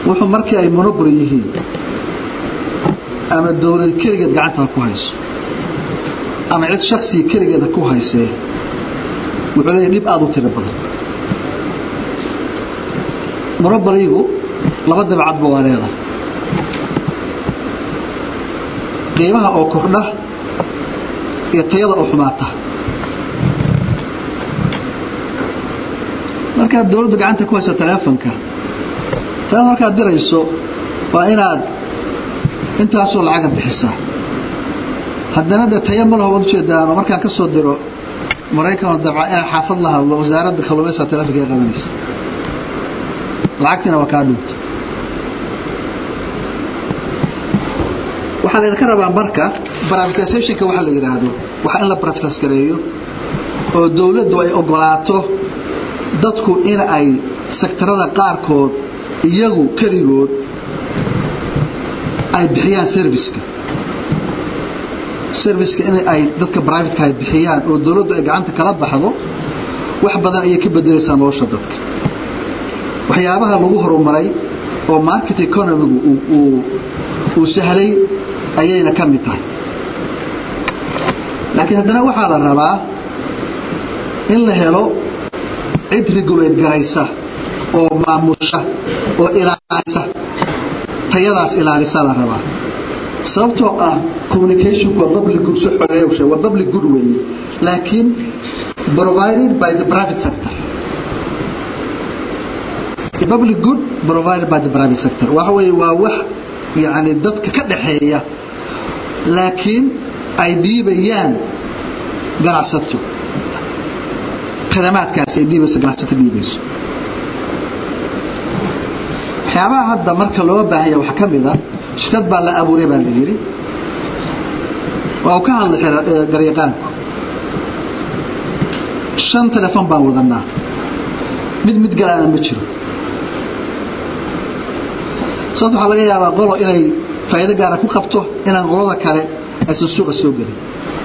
wuxuu markii ay monoboli yihiin ama dowlad keligeed gacantaa ku hayso ama cid shaksiga keligeeda ku haysee wuxuu leeyahy dhib aada u tiro badan monoboligu laba dabcadba waa leedahay qiimaha oo kordha iyo tayada oo xumaata markaad dowladda gacanta ku hayso teleefonka teleefon markaad dirayso waa inaad intaasoo lacaga bixisaa haddana dee taya ma laho waad ujeedaano markaan ka soo diro maraykanoo dabca inaan xaafad la hadlo wasaaradda kalluumaysaa teleefonka ay qabanaysa lacagtiina waa kaa dhuunta waxaa laydinka rabaa marka brivatizationka waxa la yidhaahdo waxaa in la brivatize gareeyo oo dowladdu ay ogolaato dadku in ay sektarada qaarkood iyagu keligood ay bixiyaan serviceka serviceka in ay dadka privateka ay bixiyaan oo dowladdu ay gacanta kala baxdo wax badan ayay ka bedelaysaa nolosha dadka waxyaabaha lagu horumaray oo market economigu uu sahlay ayayna ka mid tahay laakiin haddana waxaa la rabaa in la helo cid regulate garaysa oo maamusha oo ilaalisa tayadaas ilaalisa la rabaa sababtoo ah communicationku waa public good soo xogeeya waa public good weeye laakiin provided by the private sector the public good provided by the private sector waxa weeye waa wax yacni dadka ka dhaxeeya laakiin ay dhiibayaan ganacsato khidamaadkaasi ay dhiibayso ganacsato dhiibayso waxyaabaha hadda marka loo baahanya waxaa ka mid a shirkad baa la abuuray baa la yidhi waa uu ka hadlay garyaqaanku shan telefon baan wadanaa mid mid galaana ma jiro sababta waxaa laga yaabaa qolo inay faa'iido gaara ku qabto inaan qolada kale aysan suuqa soo gelin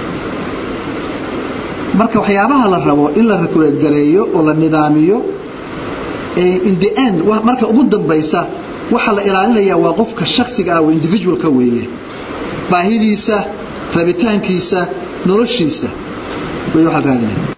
marka waxyaabaha la rabo in la regulate gareeyo oo la nidaamiyo in the end marka ugu dambaysa waxaa la ilaalinayaa waa qofka shaksiga ah oo individualka weeye baahidiisa rabitaankiisa noloshiisa way waxaa raadinaya